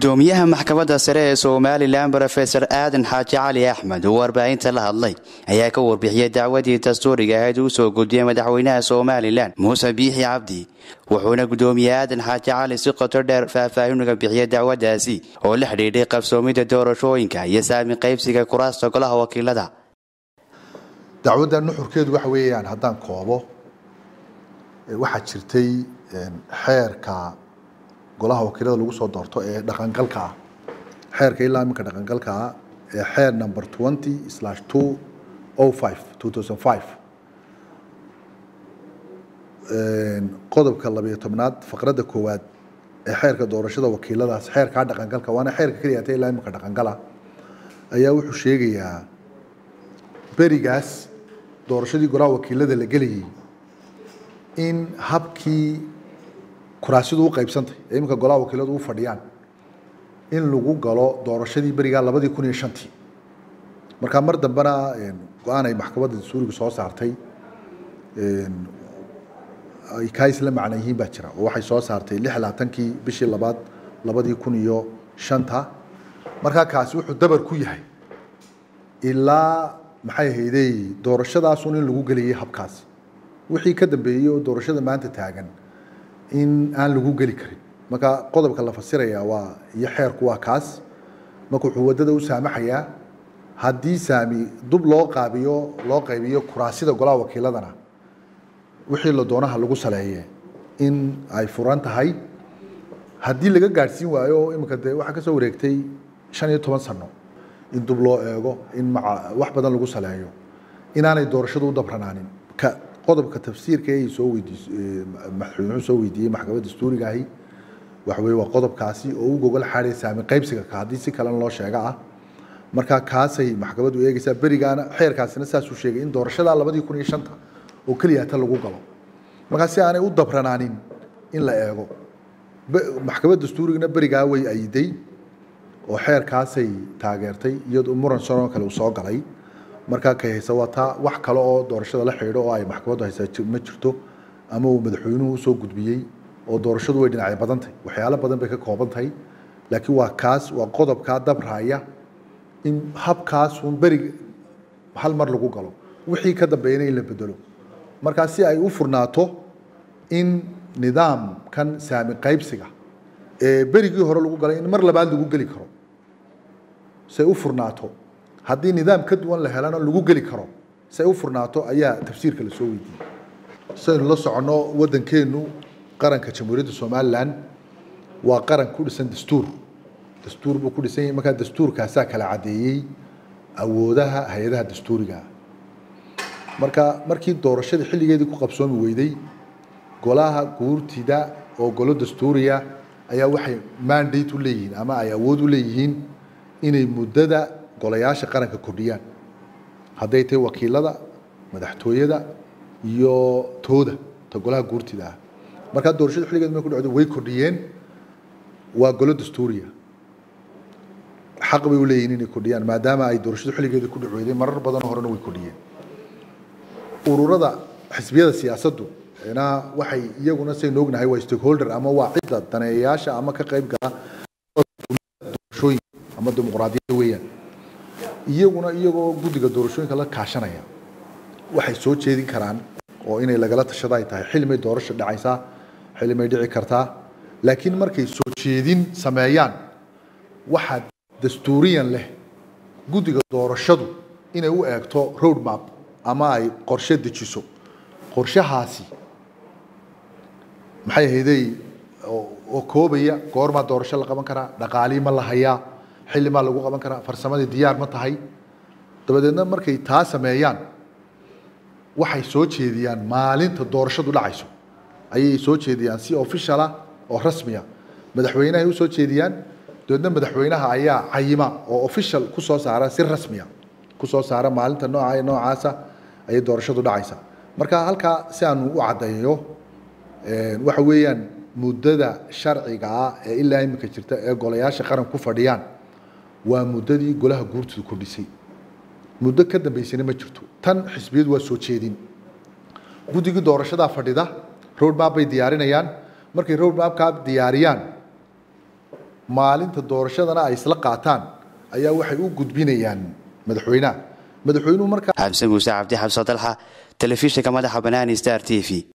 gudoomiyaha maxkamadda sare ee somalilan rofesor aadan xaaji cali axmed oo warbaahinta la hadlay ayaa ka warbixiyey dacwadii dastuuriga ahayd uu soo gudbiyey madaxweynaha somalilan muuse biixi cabdi wuxuuna gudoomiye aadan xaaji cali si qoto dheer faahfaahinuga bixiyey dacwadaasi oo la xidhiidhay qabsoomida doorashooyinka iyo saami qaybsiga kuraasta golaha wakiilada dacwadda nuxurkeedu waxa weeyaan haddaan koobo waxaa jirtay xeerka golaha wakiilada lagu soo doorto ee dhaqangalka ah xeerka ilaa iminka dhaqangalka ah ee xeer number twenty slash two o five two thousand five qodobka labayo tobnaad faqradda koowaad ee xeerka doorashada wakiiladaas xeerkaa dhaqangalka waana xeerka keliya ta ilaa iminka dhaqangala ayaa wuxuu sheegayaa berigaas doorashadii golaha wakiilada la gelayay in habkii kuraasidu u qaybsantay ee iminka golaha wakiiladu u fadhiyaan in lagu galo doorashadii berigaa labadii kun iyo shantii markaa mar dambena go-aan ay maxkamadda dastuuriga soo saartay ay kaa isla macna yihiin baa jira oo waxay soo saartay lix labaatankii bishii labaad labadii kun iyo shanta markaa kaasi wuxuu dabar ku yahay ilaa maxay ahaydey doorashadaasun in lagu gelayay habkaas wixii ka dambeeyey oo doorashada maanta taagan in aan lagu geli karin marka qodobka la fasiraya waa iyo xeerku waa kaas marka wuxuu waddada u saamaxayaa haddii saami dub loo qaabiyo loo qaybiyo kuraasida golaha wakiiladana wixii la doonaha lagu saleeye in ay furan tahay haddii laga gaadhsiin waayo oo iminka dee waxaa ka soo wareegtay shan iyo toban sano in dub loo eego in maca wax badan lagu saleeyo inaanay doorashadu u dabranaanin ka qodobka tafsiirka ay soo weydiis madaxweynuhu soo weydiiyey maxkamadda dastuuriga ahi waxa weye waa qodobkaasi oo u gogol xaaday saami qaybsiga ka haddii si kalena loo sheega ah marka kaasay maxkamaddu eegaysaa berigaana xeerkaasina saasuu sheegay in doorashada labadii kun iyo shanta oo keliya ta lagu galo markaa si aanay u dabranaanin in la eego maxkamadda dastuurigana berigaa way ayiday oo xeerkaasay taageertay iyadoo muran sanoo kale uu soo galay markaa kay haysa waa taa wax kale oo doorashada la xidhiidho oo ay maxkamaddu haysaa ma jirto ama uu madaxweynuhu usoo gudbiyey oo doorashadu way dhinacyo badan tahay waxyaalo badan bay ka kooban tahay laakiin waa kaas waa qodobkaa dabraaya in habkaasun berig hal mar lagu galo wixii ka dambeeyana in la bedelo markaa si ay u furnaato in nidaamkan saami qaybsiga ee berigii hore lagu galay in mar labaad lagu geli karo si ay u furnaato haddii nidaam ka duwan la helana lagu geli karo si ay u furnaato ayaa tafsiirka la soo weydiiyey sidaynu la soconno waddankeennu qaranka jamhuuriyadda somalilan waa qaran ku dhisan dastuur dastuur buu ku dhisan yahay markaa dastuurkaasaa kala caddeeyey awoodaha hay-adaha dastuuriga marka markii doorashadii xilligeedii ku qabsoomi weyday golaha guurtida oo golo dastuuriya ayaa waxay mandate u leeyihiin ama ay awood u leeyihiin inay muddada golayaasha qaranka kordhiyaan hadday tahay wakiilada madaxtooyada iyo tooda ta golaha guurtida ah markaa doorashada xilligeed markay ku dhacdo way kordhiyeen waa golo dastuuriya xaq bay u leeyihiin inay kordhiyaan maadaama ay doorashadu xilligeeda ku dhacweyday marar badanoo horena way kordhiyeen ururada xisbiyada siyaasaddu na waxay iyaguna saynu ognahay waa stakeholder ama waa cidda daneeyayaasha ama ka qayb gala doorashooyin ama dimuqraadiyadda weeyaan iyaguna iyagoo guddiga doorashooyinka la kaashanaya waxay soo jeedin karaan oo inay lagala tashada ay tahay xilmay doorasho dhacaysaa xilmay dhici kartaa laakiin markay soo jeedin sameeyaan waxaa dastuuriyan leh guddiga doorashadu inay u eegto road map ama ay qorshe dejiso qorshahaasi maxay ahaydey oo koobaya goormaa doorasho la qaban karaa dhaqaalii ma la hayaa xilli maa lagu qaban karaa farsamadii diyaar ma tahay dabadeedna markay taa sameeyaan waxay soo jeediyaan maalinta doorashadu dhacayso ayay soo jeediyaan si officiala oo rasmiya madaxweynahay u soo jeediyaan dabeedna madaxweynaha ayaa cayima oo official ku soo saara si rasmiya ku soo saara maalinta nooca noocaasa ayay doorashadu dhacaysa marka halkaa si aanu u caddeeyo waxa weeyaan muddada sharciga ah ee ilaa iminka jirta ee golayaasha qaran ku fadhiyaan waa muddadii golaha guurtida kordhisay muddo ka dambeysana ma jirto tan xisbiyadu waa soo jeedin guddigii doorashadaa fadhida road map bay diyaarinayaan markay road mapkaa diyaariyaan maalinta doorashadana ay isla qaataan ayaa waxay u gudbinayaan madaxweynaha madaxweynuhu markaa xamse muuse cabdi xabso dalxa telefishinka madaxa banaani star t v